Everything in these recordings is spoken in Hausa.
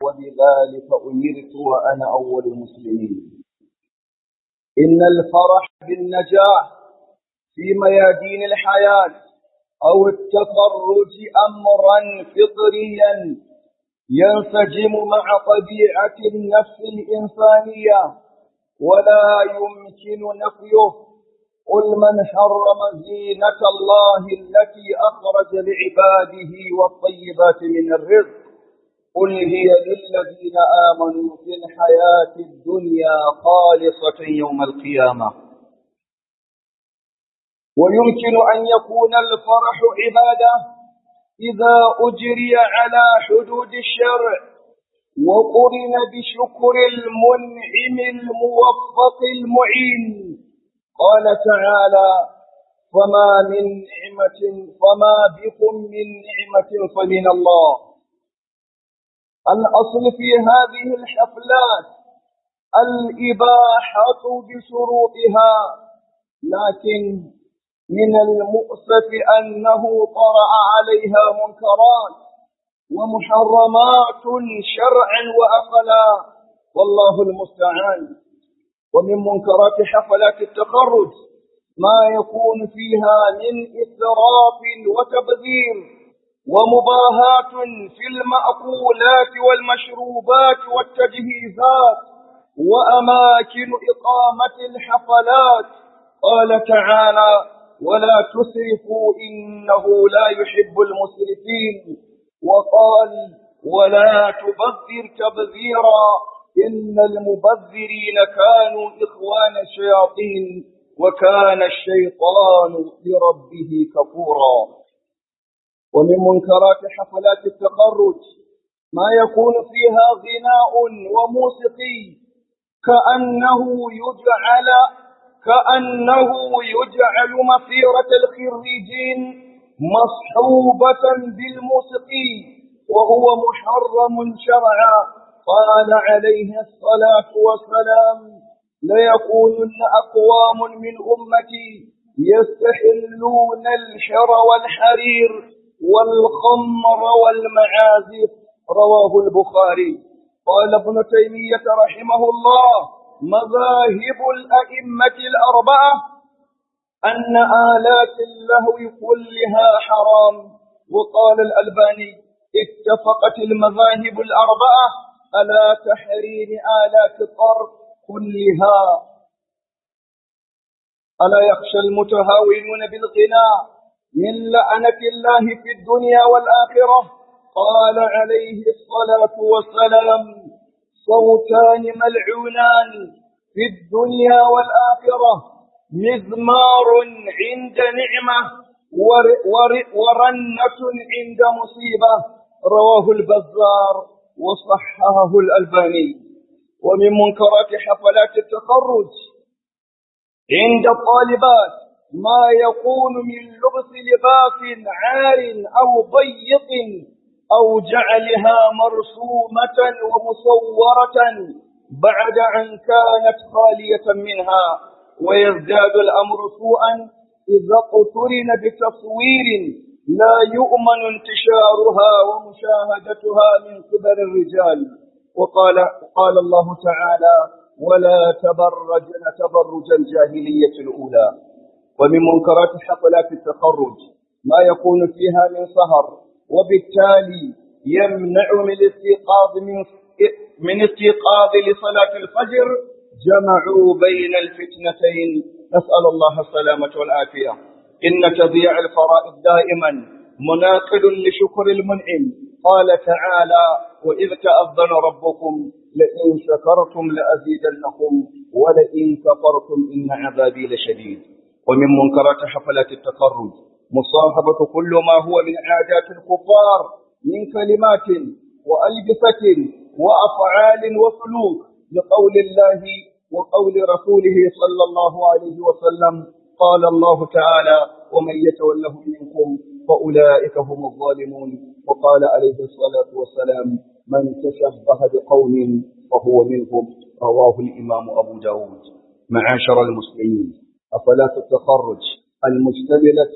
وبذلك أمرت وأنا أول المسلمين إن الفرح بالنجاح في ميادين الحياة أو التخرج أمرا فطريا ينسجم مع طبيعة النفس الإنسانية ولا يمكن نفيه قل من حرم زينة الله التي أخرج لعباده والطيبات من الرزق قل هي للذين آمنوا في الحياة الدنيا خالصة يوم القيامة ويمكن أن يكون الفرح عبادة إذا أجري على حدود الشرع وقرن بشكر المنعم الموفق المعين قال تعالى فما من نعمة فما بكم من نعمة فمن الله الأصل في هذه الحفلات الإباحة بشروطها لكن من المؤسف أنه طرأ عليها منكرات ومحرمات شرعا وأقلا والله المستعان ومن منكرات حفلات التخرج ما يكون فيها من إسراف وتبذير ومباهاة في المأكولات والمشروبات والتجهيزات وأماكن إقامة الحفلات قال تعالى ولا تسرفوا إنه لا يحب المسرفين وقال ولا تبذر تبذيرا إن المبذرين كانوا إخوان الشياطين وكان الشيطان لربه كفورا ومن منكرات حفلات التخرج ما يكون فيها غناء وموسيقي كأنه يجعل كأنه يجعل مسيرة الخريجين مصحوبة بالموسيقي وهو محرم شرعا قال عليه الصلاة والسلام ليكونن أقوام من أمتي يستحلون الحر والحرير والخمر والمعازف رواه البخاري قال ابن تيمية رحمه الله مذاهب الأئمة الأربعة أن آلات اللهو كلها حرام وقال الألباني اتفقت المذاهب الأربعة على تحريم آلات الطرب كلها ألا يخشى المتهاونون بالغناء من لعنة الله في الدنيا والآخرة قال عليه الصلاة والسلام صوتان ملعونان في الدنيا والآخرة مزمار عند نعمة ور ور ورنة عند مصيبة رواه البزار وصححه الألباني ومن منكرات حفلات التخرج عند الطالبات ما يكون من لبس لباس عار أو ضيق أو جعلها مرسومة ومصورة بعد أن كانت خالية منها ويزداد الأمر سوءا إذا اقترن بتصوير لا يؤمن انتشارها ومشاهدتها من قبل الرجال وقال قال الله تعالى ولا تبرجن تبرج الجاهلية الأولى ومن منكرات حفلات التخرج ما يكون فيها من سهر وبالتالي يمنع من الاستيقاظ من من استيقاظ لصلاة الفجر جمعوا بين الفتنتين نسأل الله السلامة والعافية إن تضيع الفرائض دائما مناقض لشكر المنعم قال تعالى وإذ تأذن ربكم لئن شكرتم لأزيدنكم ولئن كفرتم إن عذابي لشديد ومن منكرات حفلات التخرج مصاحبة كل ما هو من عادات الكفار من كلمات وألبسة وأفعال وسلوك لقول الله وقول رسوله صلى الله عليه وسلم قال الله تعالى ومن يتوله منكم فأولئك هم الظالمون وقال عليه الصلاة والسلام من تشبه بقوم فهو منهم رواه الإمام أبو داود معاشر المسلمين أفلات التخرج المشتملة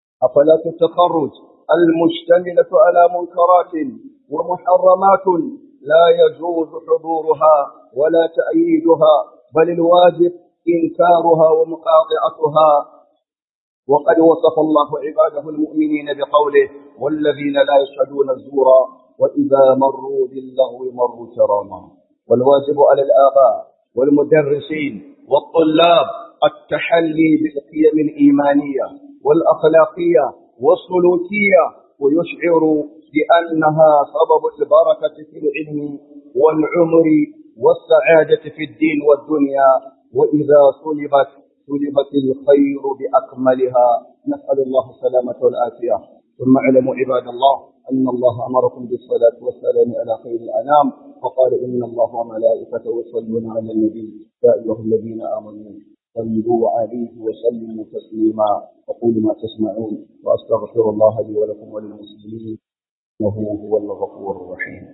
أفلات التخرج المشتملة على منكرات ومحرمات لا يجوز حضورها ولا تأييدها بل الواجب إنكارها ومقاطعتها وقد وصف الله عباده المؤمنين بقوله والذين لا يشهدون الزور وإذا مروا باللغو مروا كراما والواجب على الآباء والمدرسين والطلاب التحلي بالقيم الإيمانية والأخلاقية والسلوكية ويشعر بأنها سبب البركة في العلم والعمر والسعادة في الدين والدنيا وإذا سلبت سلبت الخير بأكملها نسأل الله السلامة والعافية ثم اعلموا عباد الله أن الله أمركم بالصلاة والسلام على خير الأنام وقال إن الله وملائكته يصلون على النبي يا أيها الذين آمنوا صلوا عليه وسلموا تسليما أقول ما تسمعون وأستغفر الله لي ولكم وللمسلمين إنه هو الغفور الرحيم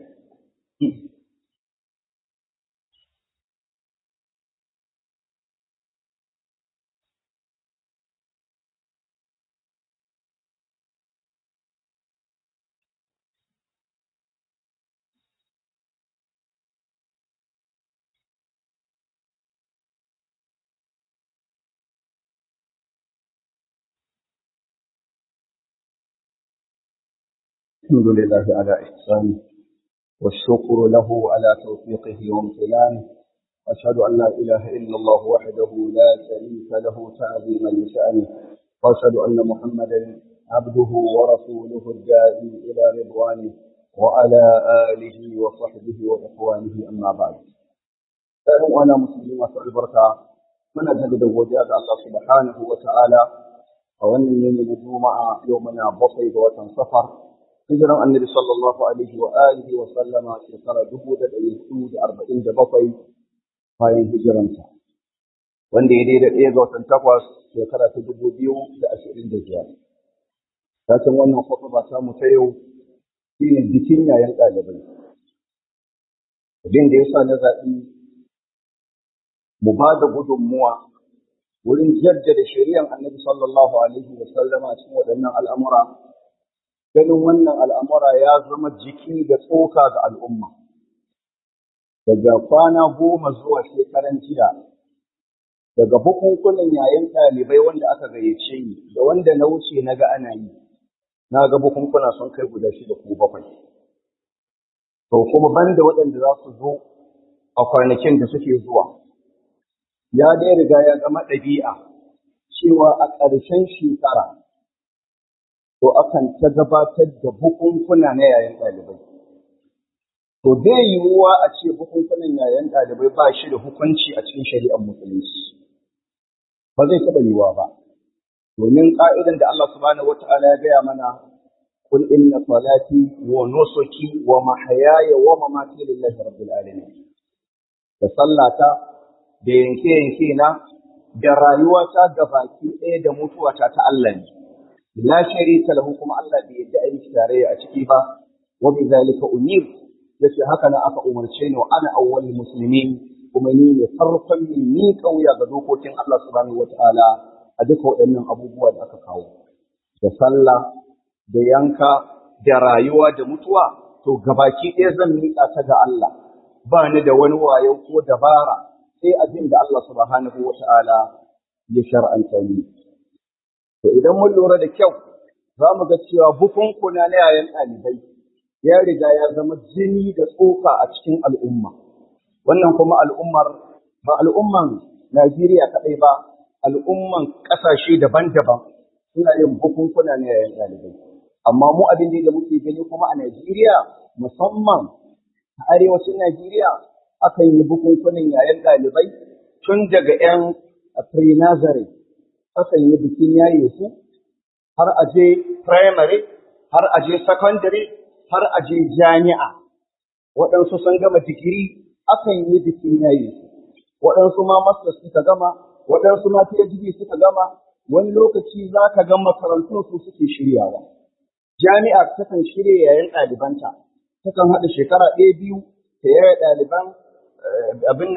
الحمد لله على إحسانه والشكر له على توفيقه وامتنانه أشهد أن لا إله إلا الله وحده لا شريك له تعظيما لشأنه وأشهد أن محمدا عبده ورسوله الداعي إلى رضوانه وعلى آله وصحبه وإخوانه أما بعد فأنا أنا مسلم وسأل البركة من أجل وجاء الله سبحانه وتعالى وأن من الجمعة يومنا بصيد وتنصفر hijiran annabi sallallahu alaihi wa alihi wa sallama shekara dubu da ɗari hudu da arba'in da bakwai bayan hijiransa wanda ya daidai ɗaya ga watan takwas shekara ta dubu biyu da ashirin da biyar. Sashen wannan ba ta mu ta yau shine bikin yayan ɗalibai. Abin da ya sa na zaɓi mu ba da gudunmuwa wurin jaddada shari'ar annabi sallallahu alaihi wa sallama cikin waɗannan al'amura ganin wannan al'amura ya zama jiki da tsoka ga al'umma. Daga kwana goma zuwa shekaran jiya, daga bukunkunan yayin ɗalibai wanda aka gayyace ni, da wanda na wuce na ga ana yi, na ga bukunkuna sun kai guda shida ko bakwai. To kuma banda waɗanda za su zo a kwanakin da suke zuwa, ya dai riga ya zama ɗabi'a cewa a ƙarshen shekara to akan ta gabatar da bukunkuna na yayan ɗalibai. To bai yiwuwa a ce bukunkunan yayan ɗalibai ba shi da hukunci a cikin shari'ar musulunci. Ba zai taɓa yiwuwa ba. Domin ƙa'idan da Allah subhanahu wa ta'ala ya gaya mana قل إن صلاتي ونسكي ومحياي ومماتي لله رب العالمين. Da sallata da yanke-yanke na da rayuwata da baki ɗaya da mutuwata ta Allah ne. la sharika lahu kuma Allah bai yadda ayi tarayya a ciki ba wa bi zalika umir yace haka nan aka umarce ni wa ana awwalul muslimin kuma ni ne farkon ni ni kauya ga dokokin Allah subhanahu wataala a duka waɗannan abubuwa da aka kawo da sallah da yanka da rayuwa da mutuwa to gabaki ɗaya zan miƙa ta ga Allah ba ni da wani wayo ko dabara sai abin da Allah subhanahu wataala ya shar'anta ni To idan mun lura da kyau, za mu ga cewa bukunkuna na yayan ɗalibai ya riga ya zama jini da tsoka a cikin al'umma. Wannan kuma al'ummar ba al'umman Najeriya kaɗai ba, al'umman ƙasashe daban-daban suna yin bukunkuna na yayan ɗalibai. Amma mu abin da muke gani kuma a Najeriya musamman a arewacin Najeriya akan yi bukunkunan yayan ɗalibai tun daga ‘yan pre-nazareth akan yi bikin yaye su har a je primary, har a je secondary, har a je jami'a. Waɗansu sun gama digiri akan yi bikin yaye su. Waɗansu ma masters suka gama, waɗansu ma PhD suka gama, wani lokaci za ka ga makarantun su suke shiryawa. Jami'a takan shirya yayin ɗalibanta, takan haɗa shekara ɗaya biyu ta yaya ɗaliban abin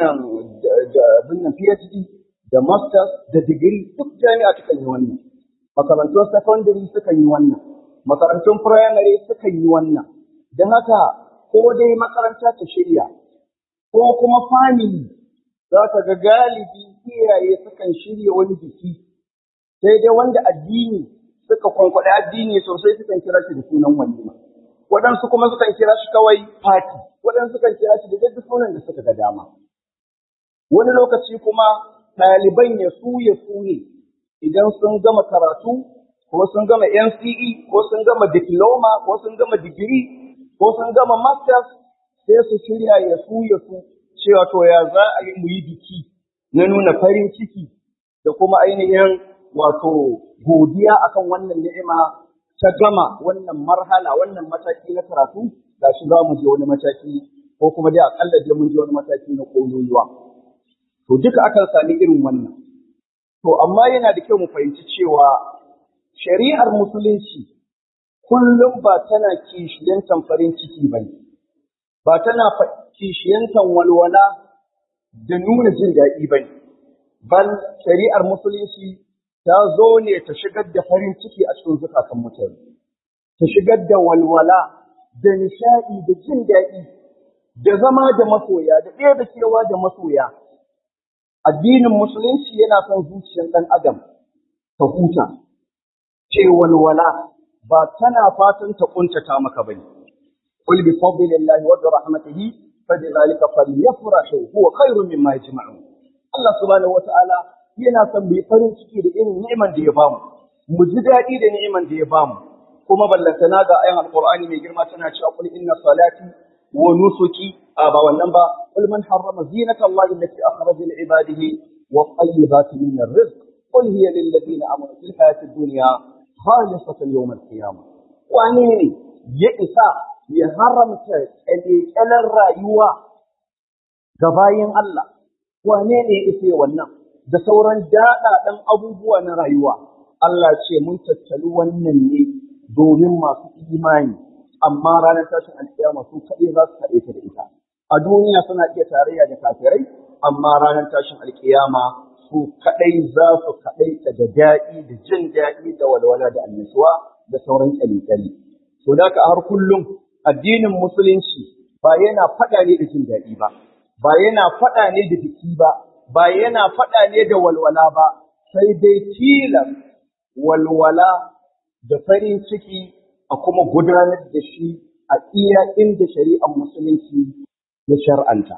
nan PhD da masters da digiri duk jami'a sukan yi wannan makarantun secondary sukan yi wannan makarantun primary sukan yi wannan don haka ko dai makaranta ta shirya ko kuma family za ka ga galibi iyaye sukan shirya wani biki sai dai wanda addini suka kwankwaɗe addini sosai sukan kira shi da sunan walima waɗansu kuma sukan kira shi kawai fati waɗansu sukan kira shi da duk sunan da suka ga dama wani lokaci kuma ɗaliban ya su ya su ne idan sun gama karatu ko sun gama NCE ko sun gama diploma ko sun gama digiri ko sun gama masters sai su shirya ya su ya su cewa to ya za a yi mu yi biki na nuna farin ciki da kuma ainihin wato godiya akan wannan ni'ima ta gama wannan marhala wannan mataki na karatu gashi za mu je wani mataki ko kuma dai akalla je mun je wani mataki na kololuwa to duka akan sami irin wannan to amma yana da kyau mu fahimci cewa shari'ar musulunci kullum ba tana kishiyantan farin ciki bane ba tana kishiyantan walwala da nuna jin daɗi bane bal shari'ar musulunci ta zo ne ta shigar da farin ciki a cikin zukatan mutane, ta shigar da walwala, da nishaɗi, da jin daɗi, da zama da masoya, da ɗaya da kewa da masoya. Addinin musulunci yana son zuciyar ɗan adam ta huta, ce walwala ba tana fatan ta ƙuntata maka ba ne. Qul bi fadlillahi wa bi rahmatihi fa bi dhalika falyafrahu huwa khairun mimma yajma'un. Allah subhanahu wa ta'ala yana son mu yi farin ciki da irin ni'iman da ya bamu mu ji daɗi da ni'iman da ya bamu kuma ballantana ga ayan alqur'ani mai girma tana cewa qul inna salati wa nusuki a ba wannan ba qul man harrama zinata allahi allati akhraja li ibadihi wa tayyibati min ar-rizq qul hiya lil ladina amanu fil hayati dunya khalisatan yawm al-qiyamah wani ne ya isa ya haramta kyalekyalen rayuwa ga bayin Allah wane ne ya isa wannan da sauran daɗaɗen abubuwa na rayuwa. Allah ce mun tattali wannan ne domin masu imani, amma ranar tashin alƙiyama su kaɗai za su kaɗe ta da ita. A duniya suna iya tarayya da kafirai, amma ranar tashin alƙiyama su kaɗai za su kaɗai ta da daɗi da jin daɗi da walwala da annashuwa da sauran ƙyale-ƙyale. To da har kullum addinin musulunci ba yana faɗa ne da jin daɗi ba, ba yana faɗa ne da biki ba, ba yana faɗa ne da walwala ba, sai dai tilas walwala da farin ciki a kuma gudanar da shi a iya inda shari'ar musulunci ya shar'anta.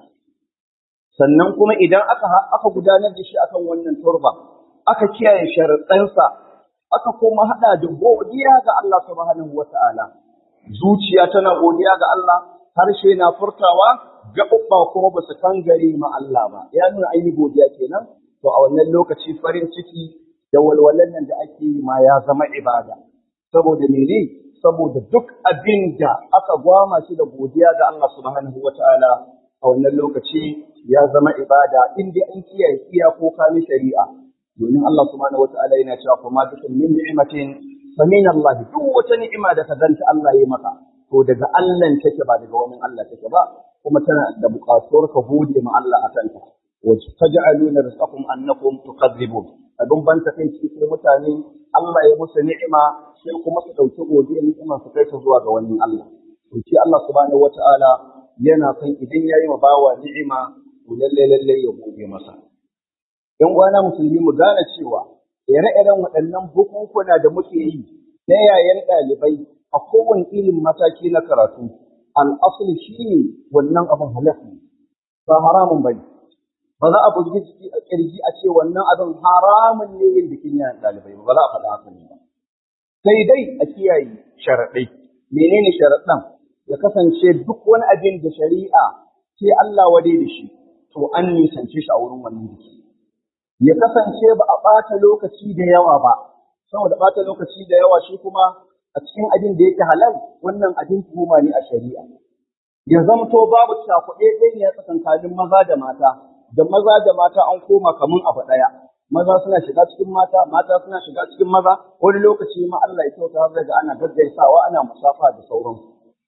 Sannan kuma idan aka, aka gudanar da shi akan wannan turba, aka kiyaye sharaɗansa, aka kuma haɗa da godiya ga Allah subhanahu wa ta'ala. Zuciya tana godiya ga Allah, harshe na furtawa, gaɓuɓɓa kuma ba su kangare ma Allah ba, ya nuna aini godiya kenan, to a wannan lokaci farin ciki da walwalan nan da ake yi ma ya zama ibada. Saboda mene? Saboda duk abin da aka gwama shi da godiya ga Allah subhanahu wa ta'ala a wannan lokaci ya zama ibada in dai an kiyaye iyakoka na shari'a. Domin Allah subhanahu wa ta'ala yana cewa kuma dukkan min ni'matin fa min Allah duk wata ni'ima da ka ganta Allah ya maka to daga Allah take ba daga wani Allah take ba kuma tana da buƙatuwar ka gode ma Allah a kanta. Wace taj'aluna rizqakum annakum tukadzibun. Abin ban ta kai cikin mutane Allah ya musu ni'ima sai kuma su ɗauki godiya ni'ima su kai ta zuwa ga wani Allah. To shi Allah subhanahu wata'ala yana son idan ya yi ma bawa ni'ima to lalle lalle ya gode masa. ‘Yan uwana musulmi mu gane cewa ire-iren waɗannan bukunkuna da muke yi na yayan ɗalibai a kowane irin mataki na karatu al'asali shi ne wannan abin halal ne ba haramun ba ne ba za a bugi jiki a kirji a ce wannan abin haramun ne yin bikin yayan ɗalibai ba za a faɗa haka ne ba sai dai a kiyaye sharaɗai menene sharaɗan ya kasance duk wani abin da shari'a sai Allah wade da shi to an nisance shi a wurin wannan biki ya kasance ba a ɓata lokaci da yawa ba saboda ɓata lokaci da yawa shi kuma a cikin abin da yake halal wannan abin tuhuma ne a shari'a. Ya zamto babu cakuɗe ɗaya tsakankanin maza da mata, da maza da mata an koma kamun abu ɗaya. Maza suna shiga cikin mata, mata suna shiga cikin maza, wani lokaci ma Allah ya kyauta har daga ana gaggaisawa ana musafa da sauransu.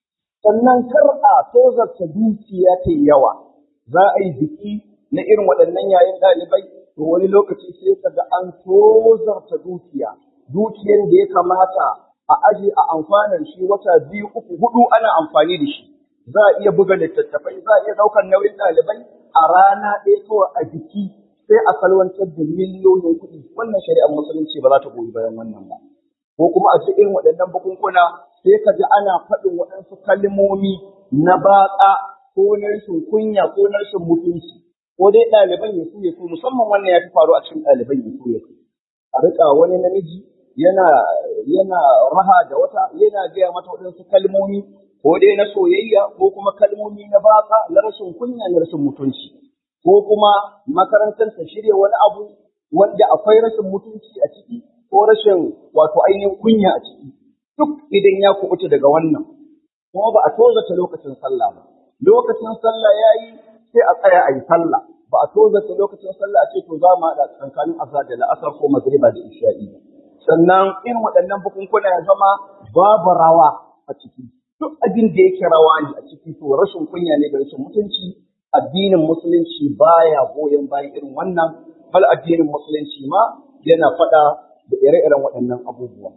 Sannan kar a tozarta dukiya ta yawa, za a yi biki na irin waɗannan yayin ɗalibai, to wani lokaci sai ka ga an tozarta dukiya, dukiyar da ya kamata a aje a amfanar shi wata biyu uku hudu ana amfani da shi za a iya buga littattafai za a iya ɗaukar nauyin ɗalibai a rana ɗaya kawai a jiki sai a salwantar da miliyoyin kuɗi wannan shari'ar musulunci ba za ta goyi bayan wannan ba ko kuma a cikin waɗannan bukunkuna sai ka ji ana faɗin waɗansu kalmomi na batsa ko na rashin kunya ko na rashin mutunci ko dai ɗaliban ya su ya su musamman wannan ya fi faru a cikin ɗaliban ya su ya su a riƙa wani namiji yana yana raha da wata yana gaya mata waɗansu kalmomi ko dai na soyayya ko kuma kalmomi na batsa na rashin kunya na rashin mutunci ko kuma makarantar ta shirya wani abu wanda akwai rashin mutunci a ciki ko rashin wato ainihin kunya a ciki duk idan ya kubuta daga wannan kuma ba a tozata lokacin sallah ba lokacin sallah yayi sai a tsaya a yi sallah ba a tozata lokacin sallah a ce to za mu haɗa tsakanin azhar da la'asar ko magriba da isha'i sannan irin waɗannan bukunkuna ya zama babu rawa a ciki duk abin da yake rawa ne a ciki to rashin kunya ne da rashin mutunci addinin musulunci baya goyon bayan irin wannan bal addinin musulunci ma yana faɗa da ire-iren waɗannan abubuwa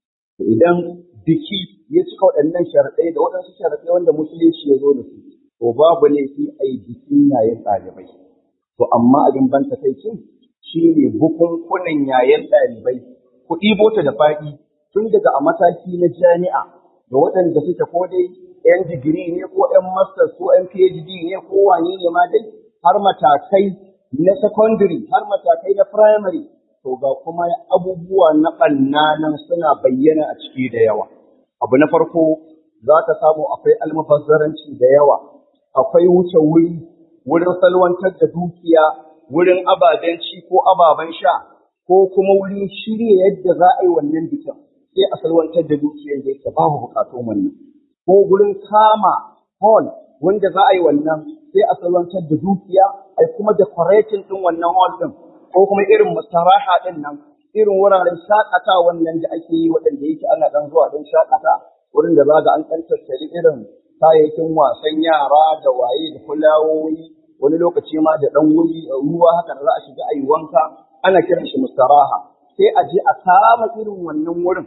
idan biki ya cika waɗannan sharaɗai da waɗansu sharaɗai wanda musulunci ya zo da su to babu laifi a yi bikin yayin ɗalibai to amma abin ban takaicin shi ne bukunkunan yayin ɗalibai ku ɗibo ta da faɗi tun daga a mataki na jami'a da waɗanda suke ko dai ‘yan digiri ne ko ‘yan masters ko ‘yan PhD ne ko wane ne ma dai har matakai na secondary har matakai na primary to ga kuma abubuwa na ɓanna nan suna bayyana a ciki da yawa. Abu na farko za ka samu akwai almubazzaranci da yawa, akwai wuce wuri, wurin salwantar da dukiya, wurin ababen ci ko ababen sha, ko kuma wurin shirya yadda za a yi wannan bikin, sai a salwantar da dukiyar da yake babu bukatun wannan. Ko wurin kama hall wanda za a yi wannan sai a salwantar da dukiya, a kuma decorating ɗin wannan hall ɗin, ko kuma irin mustaraha ɗin nan, irin wuraren shakata wannan da ake yi waɗanda yake ana ɗan zuwa ɗan shakata, wurin da za ga an ɗan tattali irin kayayyakin wasan yara da waye da fulawoyi, wani lokaci ma da ɗan wuri ruwa haka da za a shiga a yi wanka, ana kiran shi mustaraha. Sai a je a kama irin wannan wurin,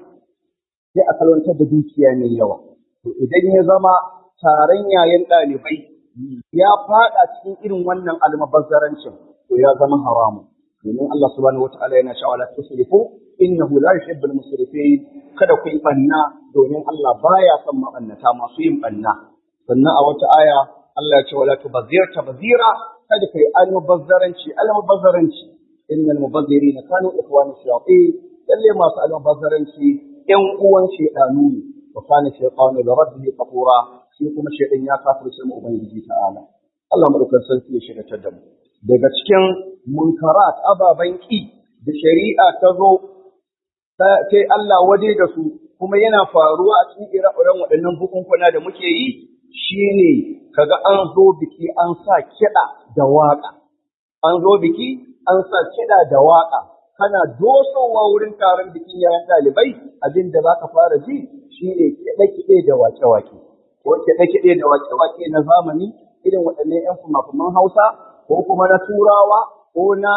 sai a salwantar da dukiya mai yawa. To idan ya zama taron yayin ɗalibai ya faɗa cikin irin wannan almabazzarancin, to ya zama haramun. domin Allah subhanahu wataala yana cewa la tusrifu innahu la yuhibbul musrifin kada ku yi banna domin Allah baya son mabannata masu yin banna sannan a wata aya Allah ya ce wala tubazzir tabzira kada kai almubazzaranci almubazzaranci innal mubazzirina kanu ikhwana shayatin lalle masu almubazzaranci yan uwan shedanu ne wa kana shaytanu li rabbihi kafura shi kuma shedan ya kafirce mu ubangiji ta'ala Allah madaukakin sarki ya shirya da mu daga cikin munkarat ababen ƙi da shari'a ta zo ta Allah waje da su kuma yana faruwa a cikin ire-iren waɗannan bukunkuna da muke yi shine kaga an zo biki an sa kiɗa da waƙa an zo biki an sa kiɗa da waƙa kana dosowa wurin taron bikin yayan ɗalibai abin da za ka fara ji shine kiɗe-kiɗe da waƙe-waƙe ko kiɗe-kiɗe da waƙe-waƙe na zamani irin waɗannan 'yan fumafuman Hausa ko kuma na Turawa ko na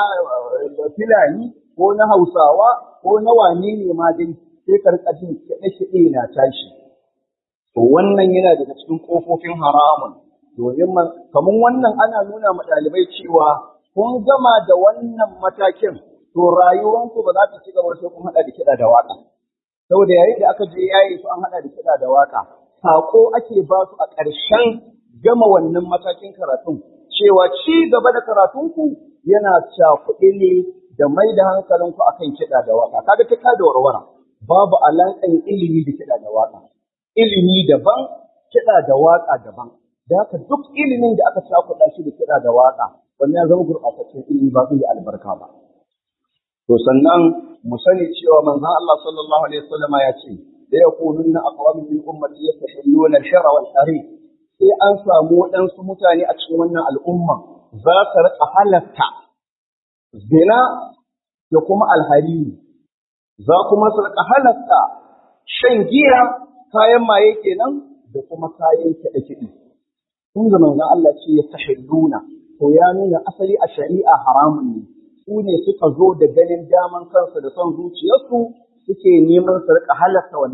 Filani ko na Hausawa ko na wane ne ma dai sai ka rika jin kiɗe-kiɗe na tashi. To wannan yana daga cikin ƙofofin haramun domin kamar wannan ana nuna ma ɗalibai cewa kun gama da wannan matakin to rayuwanku ba za ta ci gaba sai kun haɗa da kiɗa da waƙa. Saboda yayin da aka je yayi su an haɗa da kiɗa da waƙa, saƙo ake ba su a ƙarshen gama wannan matakin karatun cewa ci gaba da karatunku yana cakuɗe ne da mai da hankalinku akan kiɗa da waƙa. Kaga ta da warwara babu alaƙan ilimi da kiɗa da waƙa. Ilimi daban, kiɗa da waƙa daban. Da haka duk ilimin da aka cakuɗa shi da kiɗa da waƙa, wannan ya zama gurɓataccen ilimi ba zai yi albarka ba. To sannan mu sani cewa manzon Allah sallallahu alaihi wasallam ya ce da yakununna aqwamin min ummati yastahilluna al-shara wal harith sai an samu waɗansu mutane a cikin wannan al'umma za su riƙa halatta zina da kuma alhariri, za kuma su riƙa halatta shan giya kayan maye kenan da kuma kayan kiɗe-kiɗe. Kun ga manzon Allah ce ya tahilluna, to ya nuna asali a shari'a haramun ne, su ne suka zo da ganin daman kansu da son zuciyarsu suke neman su riƙa halatta wannan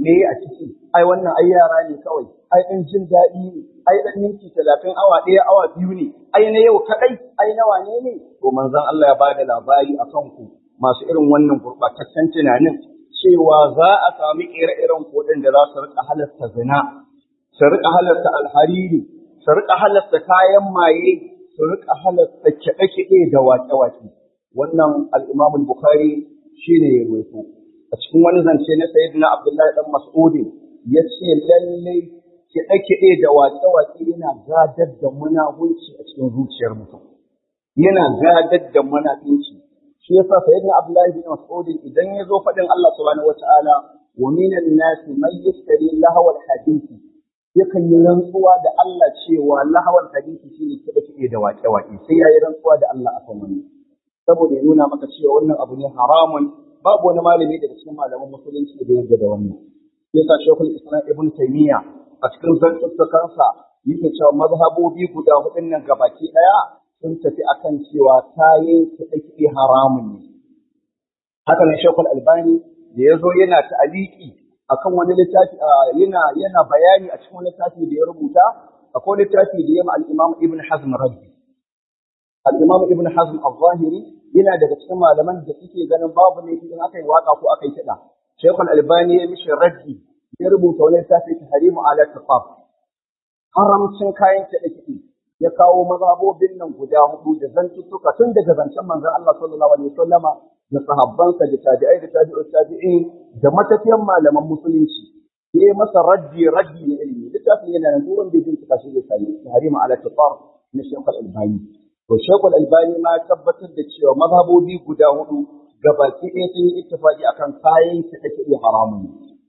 me a ciki ai wannan ai yara ne kawai ai ɗan jin daɗi ne ai ɗan minti talatin awa ɗaya awa biyu ne ai na yau kaɗai ai na wane ne to manzon Allah ya bada labari a kanku masu irin wannan gurɓataccen tunanin cewa za a sami ire-iren kuɗin da za su riƙa halarta zina su riƙa halarta alhariri su riƙa halarta kayan maye su riƙa halarta kiɗe-kiɗe da waƙe-waƙe wannan al-Imam Bukhari shine ya rawaito a cikin wani zance na Sayyidina Abdullahi dan Mas'ud ya ce lalle kiɗe-kiɗe da waƙe-waƙe yana gadar da munahunci a cikin zuciyar mutum yana gadar da munafinci shi yasa Sayyidina Abdullahi bin Mas'ud idan ya zo faɗin Allah subhanahu wata'ala wa minan nasi man yashtari lahawal hadisi yakan yi rantsuwa da Allah cewa lahawal hadisi shine kiɗe-kiɗe da waƙe-waƙe sai ya yi rantsuwa da Allah akan wannan saboda ya nuna maka cewa wannan abu ne haramun babu wani malami daga cikin malaman musulunci da yadda da wannan yasa shekul islam ibn taymiya a cikin zantuttukansa yake cewa mazhabobi guda hudun nan gabaki daya sun tafi akan cewa kayan kiɗe haramun ne haka ne shekul albani da ya zo yana ta'aliki akan wani littafi yana yana bayani a cikin wani littafi da ya rubuta akwai littafi da ya ma al-imam ibn hazm raddi al-imam ibn hazm al-zahiri yana daga cikin malaman da suke ganin babu ne idan aka yi waka ko aka yi kiɗa shekul albani ya mishi raddi ya rubuta wani littafi ta harimu ala tafaf haramcin kayan kiɗe-kiɗe ya kawo mazhabobin nan guda hudu da zantuttuka tun daga zancen manzon Allah sallallahu alaihi wasallama da sahabbansa da tabi'ai da tabi'ut tabi'in da matafiyan malaman musulunci ya masa raddi raddi na ilimi littafin yana nan turan bai bincika shi zai sani harimu ala tafaf na shekul albani to shekul albani ma tabbatar da cewa mazhabobi guda hudu gabaki ɗaya sun yi ittifaqi akan kayan kiɗe-kiɗe haramun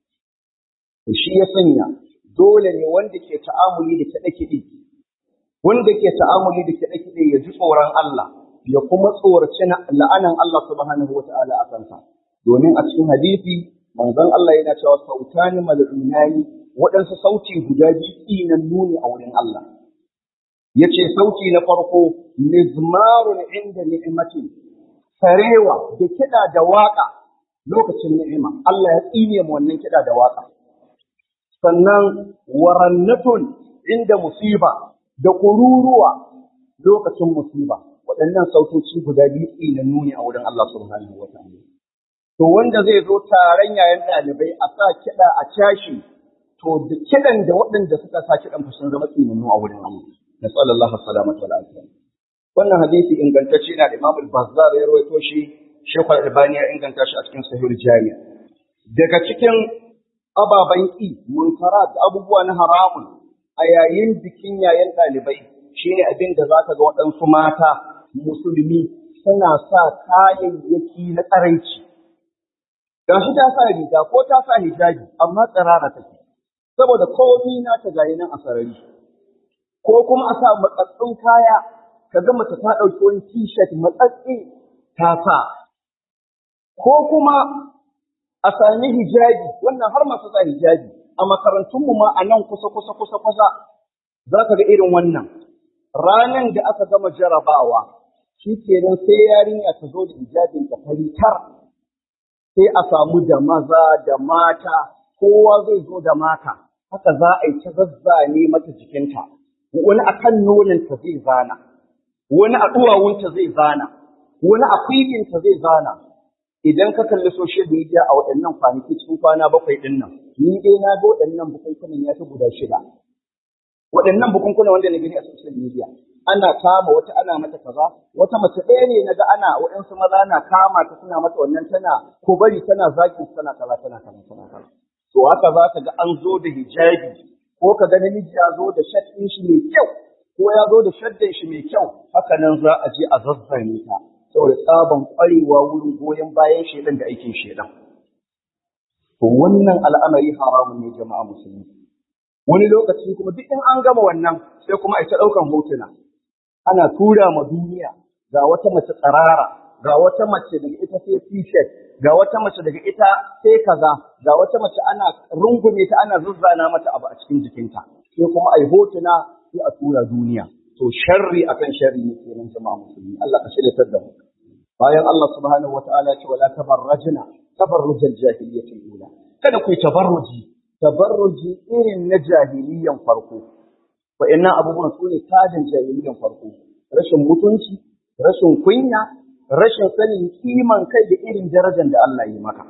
ne shi ya sanya dole ne wanda ke ta'amuli da kiɗe-kiɗe wanda ke ta'amuli da kiɗe-kiɗe ya ji tsoron Allah ya kuma tsoraci la'anan Allah subhanahu wata'ala a kansa domin a cikin hadisi manzon Allah yana cewa sautani mal'unani waɗansu sauti guda biyu tsinan nuni a wurin Allah yace sauti na farko mizmarun inda ni'imati sarewa da kiɗa da waƙa lokacin ni'ima Allah ya tsine mu wannan kiɗa da waƙa sannan warannatun inda musiba da kururuwa lokacin musiba waɗannan sautoci guda biyu tsinan nuni a wurin Allah subhanahu wa ta'ala to wanda zai zo taron yayan ɗalibai a sa kiɗa a cashi to da kiɗan da waɗanda suka sa kiɗan fa sun zama tsinannu a wurin Allah nasallallahu salamata wal afiya wannan hadisi ingantacce na da Imam al-Bazzar ya rawaito shi Sheikh Al-Albani ya inganta shi a cikin Sahih al-Jami' daga cikin ababen ƙi munkara da abubuwa na haramun a yayin bikin yayin ɗalibai shine abin da za ka ga waɗansu mata musulmi suna sa kayayyaki na tsaraici ga shi ta sa riga ko ta sa hijabi amma tsirara take saboda komi na ta gayi nan a sarari ko kuma a sa matsatsun kaya ka ga mace ta ɗauki wani t-shirt matsatsi ta sa ko kuma a sami hijabi wannan har masu sa hijabi a makarantunmu ma a nan kusa kusa kusa kusa za ka ga irin wannan ranan da aka gama jarabawa shi kenan sai yarinya ta zo da hijabin ta tar sai a samu da maza da mata kowa zai zo da mata haka za a yi ta zazzane mata jikinta wani a kan nonanta zai zana wani a duwawunta zai zana wani a kwikinta zai zana idan ka kalli social media a waɗannan kwanaki cikin kwana bakwai ɗin nan, ni dai na ga waɗannan bukunkunan ya fi guda shida. Waɗannan bukunkunan wanda na gani a social media, ana kama wata ana mata kaza, wata mace ɗaya ne na ga ana waɗansu maza na kama ta suna mata wannan tana ko bari tana zaki tana kaza tana kaza tana kaza. To haka za ka ga an zo da hijabi ko ka ga namiji ya zo da shat ɗin shi mai kyau ko ya zo da shaddan shi mai kyau haka nan za a je a zazzane ta. saboda tsaban ƙwarewa wurin goyon bayan shaidan da aikin shaidan. To wannan al'amari haramun ne jama'a musulmi. Wani lokaci kuma duk in an gama wannan sai kuma a ta ɗaukan hotuna. Ana tura ma duniya ga wata mace tsarara, ga wata mace daga ita sai t-shirt, ga wata mace daga ita sai kaza, ga wata mace ana rungume ta ana zuzzana mata abu a cikin jikinta. Sai kuma a yi hotuna sai a tura duniya. to sharri akan sharri ne kenan jama'a musulmi Allah ka shirya da mu bayan Allah subhanahu wataala ya ce wala tabarrajna tabarrujal jahiliyyati ula kada ku yi tabarruji tabarruji irin na jahiliyan farko wa'annan abubuwan su ne tajin jahiliyan farko rashin mutunci rashin kunya rashin sanin kiman kai da irin darajar da Allah yi maka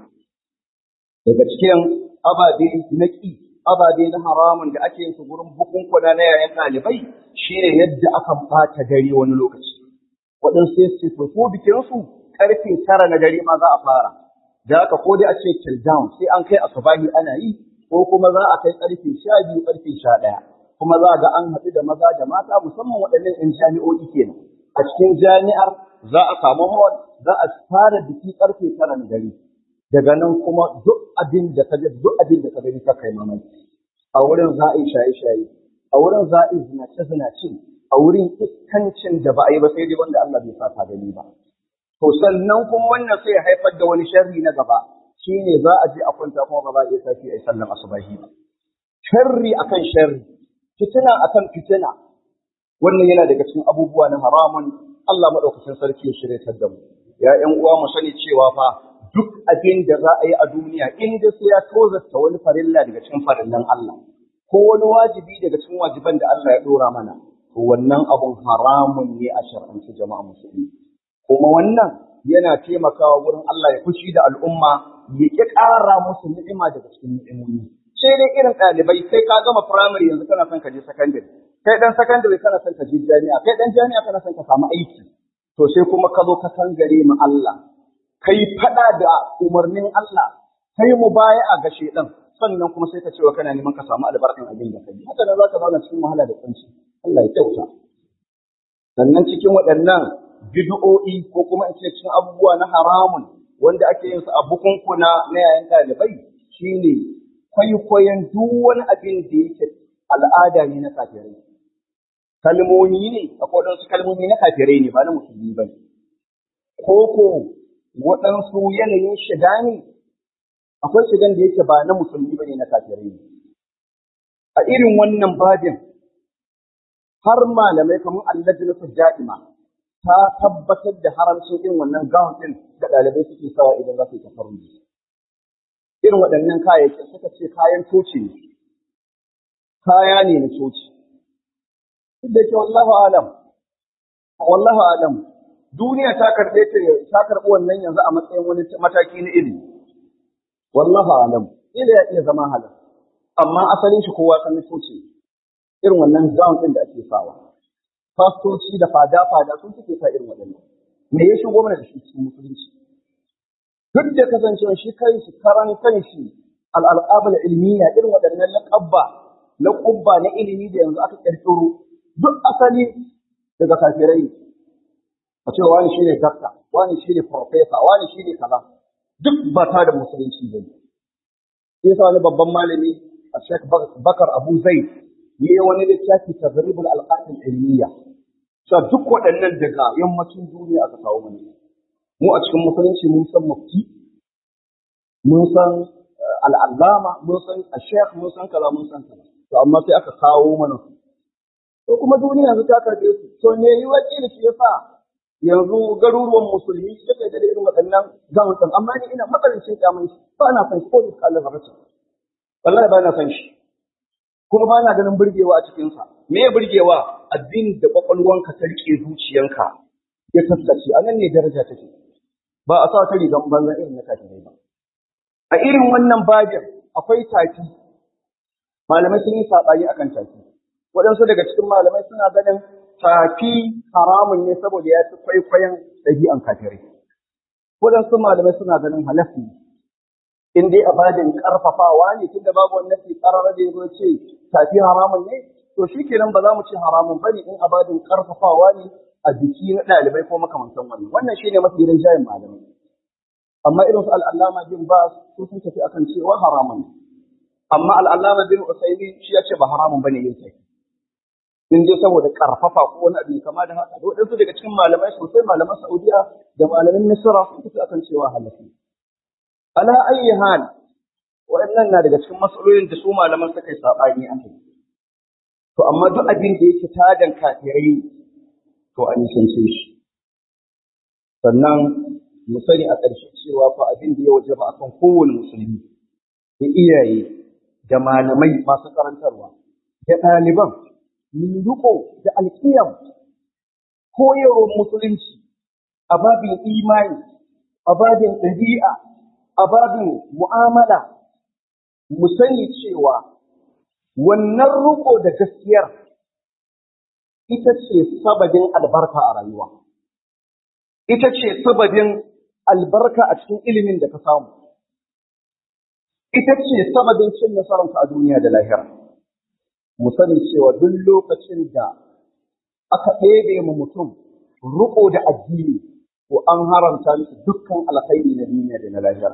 daga cikin ababe na ƙi ababe na haramun da ake yin su gurin bukunkuna na yayan ɗalibai shine yadda akan ɓata dare wani lokaci waɗansu sai su ce ko bikinsu ƙarfe tara na dare ma za a fara da haka ko dai a ce till down sai an kai asubahi ana yi ko kuma za a kai ƙarfe sha biyu ƙarfe sha ɗaya kuma za a ga an haɗu da maza da mata musamman waɗannan 'yan jami'o'i kenan a cikin jami'ar za a samu hall za a fara biki ƙarfe tara na dare daga nan kuma duk abin da ka duk abin da ka gani ka kai mamaki a wurin za a yi shaye-shaye a wurin za a yi zinace-zinace a wurin iskancin da ba a yi ba sai dai wanda Allah bai sa ta gani ba to sannan kuma wannan sai ya haifar da wani sharri na gaba shine za a je a kwanta kuma ba za a iya tashi a yi sallan asubahi ba sharri akan sharri fitina akan fitina wannan yana daga cikin abubuwa na haramun Allah madaukakin sarki ya shirya da mu ya ƴan uwa mu sani cewa fa duk abin da za a yi a duniya in da sai ya tozarta wani farilla daga cikin farillan Allah ko wani wajibi daga cikin wajiban da Allah ya dora mana to wannan abun haramun ne a shar'anci jama'a musulmi kuma wannan yana taimakawa wurin Allah ya fushi da al'umma ya ƙi ƙara musu ni'ima daga cikin ni'imomi sai dai irin ɗalibai sai ka gama firamare yanzu kana son ka je sakandare kai ɗan sakandare kana son ka je jami'a kai ɗan jami'a kana son ka samu aiki to sai kuma ka zo ka kangare ma Allah kai faɗa da umarnin Allah kai mu baya a gashe ɗan sannan kuma sai ka cewa kana neman ka samu albarkan abin da kai haka nan za ka zauna cikin wahala da kunci Allah ya kyauta sannan cikin waɗannan bid'o'i ko kuma in ce cikin abubuwa na haramun wanda ake yin su a bukunkuna na yayin ɗalibai shine kwaikwayon duk wani abin da yake al'ada ne na kafirai kalmomi ne akwai waɗansu kalmomi na kafirai ne ba na musulmi ba ne ko ko waɗansu yanayin shiga ne akwai shigan da yake ba na musulmi ba ne na kafirai ne a irin wannan babin har malamai kamar allajinatu da'ima ta tabbatar da haramcin irin wannan gawon ɗin da ɗalibai suke sawa idan za su yi tafarruji irin waɗannan kayayyakin suka ce kayan coci ne kaya ne na coci duk da ke wallahu alam wallahu alam duniya ta karɓe ta ta karɓi wannan yanzu a matsayin wani mataki na ilimi wallahu alam ila ya iya zama halal amma asalin shi kowa san coci irin wannan gown ɗin da ake sawa fastoci da fada-fada sun suke sa irin waɗannan me ya shigo mana da shi cikin musulunci duk da kasancewa shi kai shi karan kan shi al'alƙabul ilmiya irin waɗannan laƙabba laƙubba na ilimi da yanzu aka ƙirƙiro duk asali daga kafirai a ce wani shi ne dakta wani shi ne farfesa wani shi ne kaza duk ba ta da musulunci ba ne sai sa wani babban malami a Sheikh Bakar Abu Zaid yi wani littafi tazribul alqatil ilmiya cewa duk waɗannan daga yammacin duniya aka kawo mana mu a cikin musulunci mun san mufti mun san al'allama mun san ashekh mun san kaza mun san kaza to amma sai aka kawo mana su to kuma duniya yanzu ta karbe su to me yi wakili shi yasa yanzu garuruwan musulmi suka da irin waɗannan gamutan amma ni ina matsalancin kyamun shi ba na san shi ko da Allah zarrace wallahi ba na san shi kuma ba na ganin burgewa a cikinsa me ya burgewa abin da kwakwalwanka ta rike zuciyanka ya tattace a nan ne daraja take ba a sa ta rigan banzan irin na kafirai ba a irin wannan babin akwai tafi malamai sun yi saɓani akan tafi waɗansu daga cikin malamai suna ganin tafi haramun ne saboda ya fi kwaikwayon ɗabi'an kafirai waɗansu malamai suna ganin halas ne in dai abadin ƙarfafawa ne tunda babu wannan ke ƙarara da ya ce tafi haramun ne to shi kenan ba za mu ce haramun bane in abadin ƙarfafawa ne a jiki na ɗalibai ko makamantan wannan wannan shine mafi rinjayen malamai amma irin su al'allama bin ba su sun tafi akan cewa haramun amma al'allama bin usaimi shi ya ce ba haramun bane yin tafi in dai saboda karfafa ko wani abu kama da haka waɗansu daga cikin malamai sosai malaman saudiya da malamin misra sun tafi akan cewa halafi ala ayyi hal waɗannan na daga cikin matsalolin da su malaman suka yi saɓani a kai to amma duk abin da yake tadan kafirai to a nisance shi sannan mu sani a ƙarshe cewa fa abin da ya waje ba akan kowane musulmi da iyaye da malamai masu karantarwa da ɗaliban mu riko da alƙiyam koyarwar musulunci a babin imani a babin ɗabi'a a babin mu'amala mu sani cewa wannan riko da gaskiyar ita ce sababin albarka a rayuwa ita ce sababin albarka a cikin ilimin da ka samu ita ce sababin cin nasararka a duniya da lahira mu sani cewa duk lokacin da aka ɗebe mu mutum riko da addini to an haramta musu dukkan alkhairi na duniya da na lahira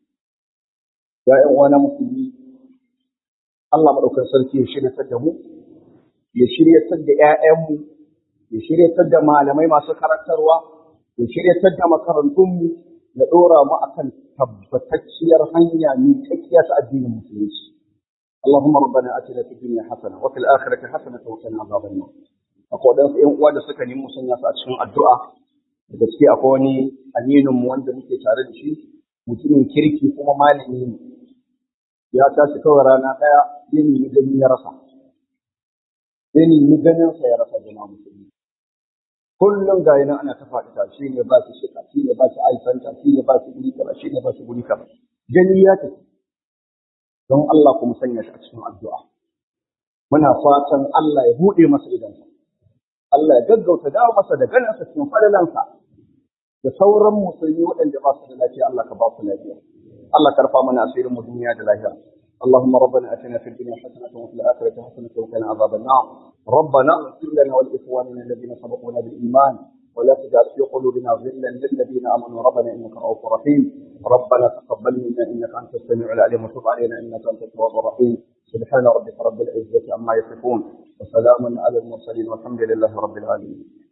ya ƴan uwa na musulmi Allah madaukakin sarki ya shiryatar da mu ya shiryatar da ƴaƴanmu ya shiryatar da malamai masu karantarwa ya shiryatar da makarantunmu ya ɗora mu akan tabbatacciyar hanya mai kakkiya ta addinin musulunci اللهم ربنا اتنا في الدنيا حسنه وفي الاخره حسنه وقنا عذاب النار akwai waɗansu ‘yan uwa da suka nemi sanya su a cikin addu'a da gaske akwai wani aminin mu wanda muke tare da shi mutumin kirki kuma malami ne ya tashi kawai rana ɗaya ya nemi gani ya rasa ya nemi ganin sa ya rasa jama'a musulmi kullum ga yana ana ta faɗi shi ne ba shi shika shi ne ba shi aisanta shi ne ba shi guri kaza shi ne ba shi guri kaza gani ya tafi don Allah kuma sanya shi a cikin addu'a muna fatan Allah ya buɗe masa idansa Allah ya gaggauta dawo masa da ganinsa cikin falalansa da sauran musulmi waɗanda ba su da lafiya Allah ka ba su lafiya Allah ka rufa mana asirin mu duniya da lahira اللهم ربنا اتنا في الدنيا حسنه وفي الاخره حسنه وقنا عذاب النار ربنا اغفر لنا ولاخواننا الذين سبقونا بالايمان ولا تجعل في قلوبنا غلا للذين امنوا ربنا انك رؤوف رحيم ربنا تقبل منا انك انت السميع العليم وتب علينا انك انت التواب الرحيم سبحان ربك رب العزه عما يصفون وسلام على المرسلين والحمد لله رب العالمين